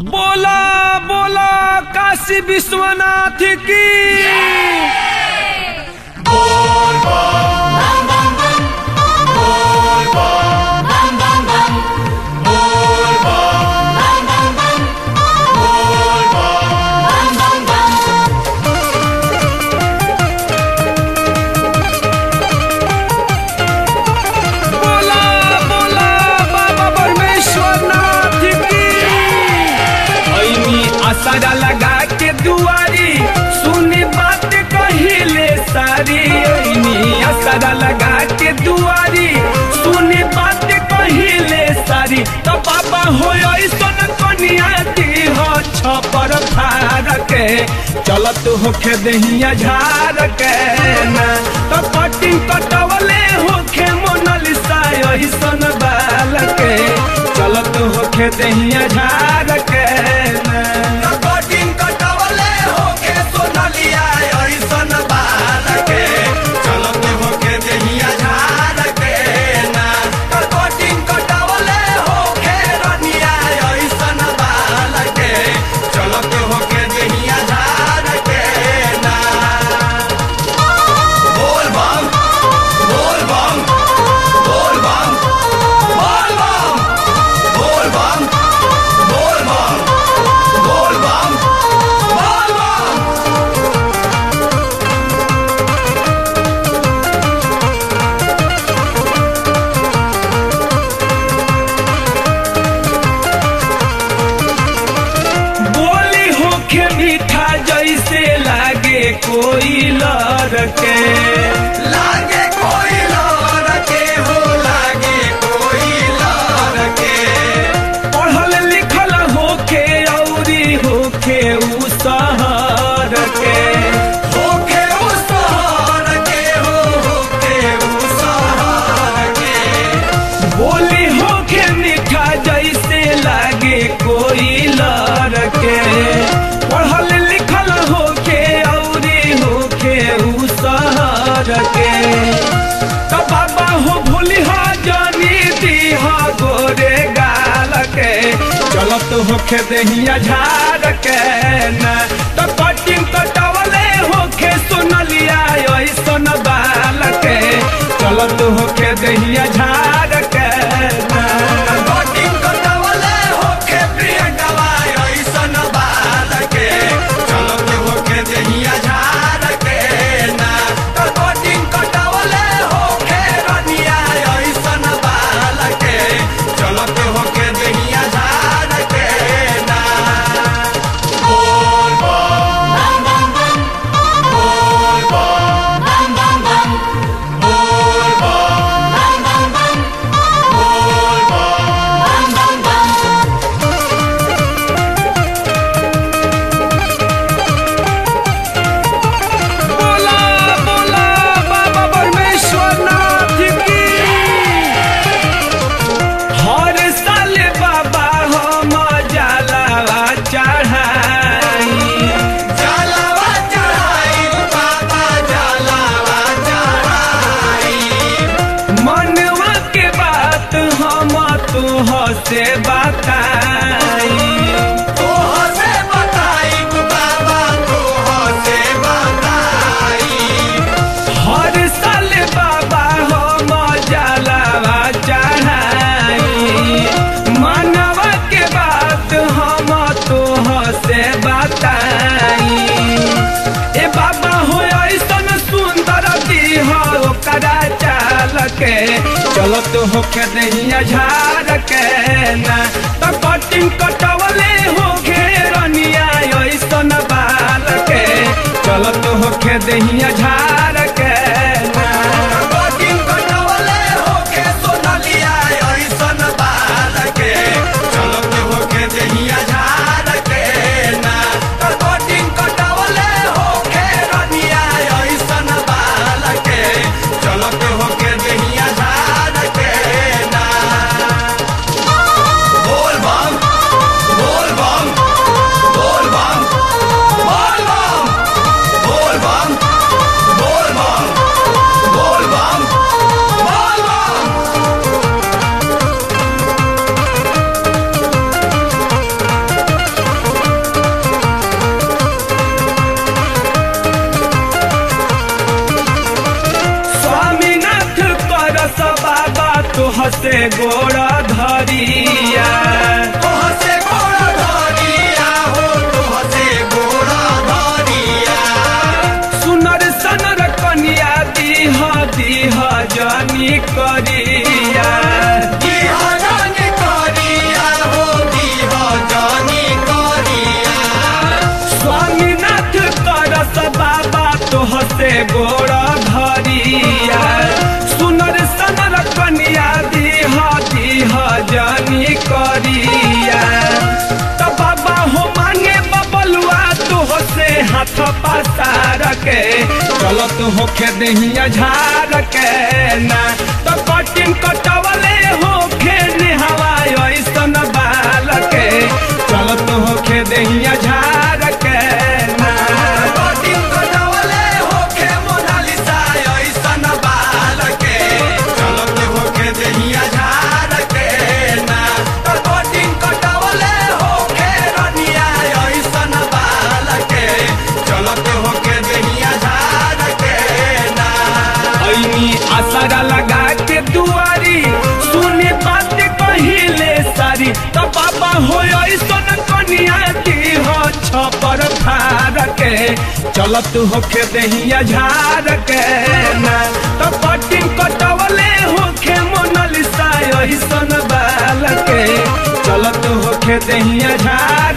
बोला बोला काशी विश्वनाथ की बोला बोला बाबा परमेश्वरनाथ की ऐनी आसारा लगा के दुआरी सुनी बात कहिले सारी ऐनी आसारा लगा के दुआरी सुनी बात कहिले सारी तो बाबा हो ऐसन कनिया दी हो छपर फार के चलत होखे दहिया झार के ना तो कटिंग कटवले होखे मोनालिसा ऐसन बाल के चलत होखे दहिया झार के ना कटिंग कटवले होके सोनलिया ऐसन बाल के चलत होके देहिया झाड़ के ना कटिंग कटवले होके रनिया ऐसन बाल के चलत होके देहिया झाड़ के ना बोल बम बोल बम बोल बम बोल बम बोल बम बोल बम बोल बम बोल बम बोली होखे मीठा जैसे लागे कोई लर के लागे कोई लौर के हो लागे कोई लौर के पढ़ल लिखल होखे औरी होखे उ शहर के होके उस शहर के हो होके उस शहर के बोली होखे मीठा जैसे लागे कोई लर के पढ़ल लिखल होखे औरी होखे उ शहर के तो बाबा हो भूली हो जानी दी हो गोरे गाल के चलत होखे दहिया झाड़ के ना तो कटिंग कटवले होखे सुनलिया ऐसन बाल के चलत होखे दहिया झाड़ के ना कटिंग कटवले होके प्रियंकवा ऐसन बाल के चलत होके देहिया झाड़ के ना कटिंग कटवले होके रनिया ऐसन बाल के चलत होके देहिया झाड़ के ना बोल बम बोल बम बोल बम बोल बम बोला बोला बाबा परमेश्वरनाथ की हर साल बाबा हम जलावा चढ़ाई जलावा चढ़ाई बाबा जलावा चढ़ाई मनवा के बात हम तुह से बताई तोह से बताई बाबा तोह से बताई हर साल बाबा हम जलावा चढ़ाई मनवा के बात हम तुह से बताई ए बाबा हो ऐसन सुंदर दीह ओकरा चाल के चलत होके दहिया झाड़ के ना तो कटिंग कटवले हो घेरनिया ऐसन बाल के चलत होके दहिया झाड़ के ना कटिंग कटवले होके सोनलिया ऐसन बाल के चलत होके देहिया झाड़ के ना कटिंग कटवले होके रनिया ऐसन बाल के चलत होके देहिया झाड़ के ना बोल बम गोड़ धरिया तोहसे गोड़ धरिया हो तोहसे गोड़ धरिया सुनर सनर कनिया दीह दीह जानी करिया दीह जानी करिया हो दीह जानी करिया स्वामीनाथ करस बाबा तोहसे गोड़ धरिया सुनर सनर कनिया दीह दीह जानी करिया तो बाबा हो मांगे बबलुआ तोहसे हाथ पसार के चलत होखे दहिया झार के ना तो कटिन कटवले होखे नेहवा ऐसन बाल के चलत होखे दहिया झार के ना कटिंग कटवले होके मोनालिसा ऐसन बाल के चलत होके दहिया झार के ना तो कटिंग कटवले होके रनिया ऐसन बाल के चलत होके दहिया झार के ना ऐनी आसरा लगा के दुआरी सुने बात कहिले सारी तो बाबा हो ऐसन कनिया की हो छपर फार के चलत होखे दहिया झार के ना तो कटिंग कटवले होखे मोनालिसा ऐसन बाल के चलत होखे दहिया झार